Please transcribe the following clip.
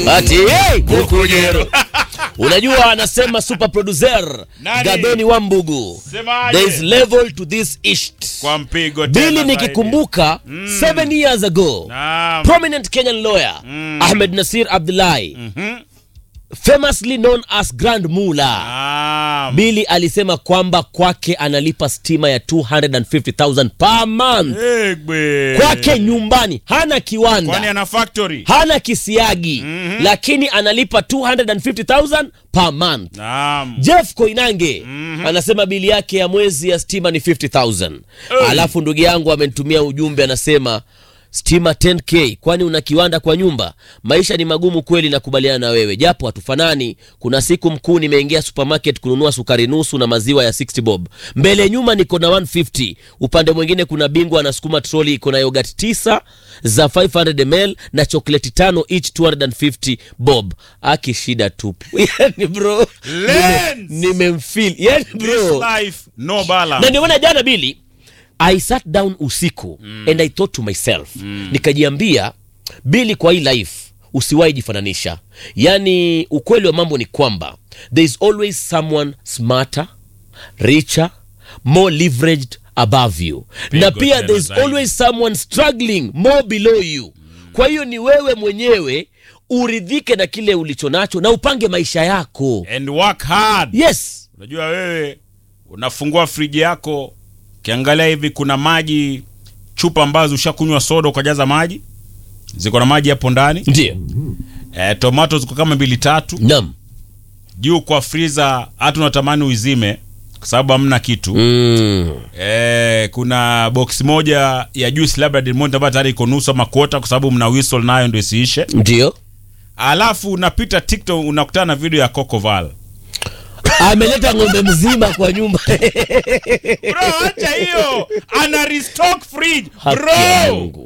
ati hey, Bukujero. Unajua anasema super producer Nani? Gadoni Wambugu. Semaje? There is level to this isht. kwa mpigo tena Bili zaidi. nikikumbuka seven years ago Naam. prominent Kenyan lawyer Ahmed Nasir Abdullahi Mhm. famously known as Grand Mula Naam. Bili alisema kwamba kwake analipa stima ya 250,000 per month Egbe. kwake nyumbani, hana Kwani kiwanda, ana factory? hana kisiagi, lakini analipa 250,000 per month. Naam. Jeff Koinange anasema bili yake ya mwezi ya stima ni 50,000. Alafu ndugu yangu amenitumia ujumbe anasema stima 10k, kwani una kiwanda kwa nyumba? Maisha ni magumu kweli, nakubaliana na wewe, japo hatufanani. Kuna siku mkuu nimeingia supermarket kununua sukari nusu na maziwa ya 60 bob, mbele nyuma niko na 150. Upande mwingine kuna bingwa anasukuma troli iko na yogurt tisa za 500 ml na chokoleti tano each 250 bob. Aki shida tupu yani bro, Lens! nimemfeel yani bro This life no na balance. ndio maana jana bili i sat down usiku and i thought to myself nikajiambia bili kwa hii life usiwahi jifananisha yaani ukweli wa mambo ni kwamba there is always someone smarter richer more leveraged above you na Pigo pia tena there is zaidi. always someone struggling more below you kwa hiyo ni wewe mwenyewe uridhike na kile ulicho nacho na upange maisha yako And work hard. yes Unajua wewe unafungua friji yako, ukiangalia hivi kuna maji chupa ambazo ushakunywa soda ukajaza maji, ziko na maji hapo ndani. ndio E, tomato ziko kama mbili tatu nam juu kwa freezer, hata unatamani uizime kwa sababu hamna kitu. mm. Eh, kuna box moja ya juice labda Del Monte ambayo tayari iko nusu ama kuota kwa sababu mna whistle nayo ndio isiishe. ndio Alafu unapita TikTok unakutana na video ya Coco Val. ameleta ng'ombe mzima kwa nyumba Bro, acha hiyo. Ana restock fridge. Haki Bro. ya Mungu.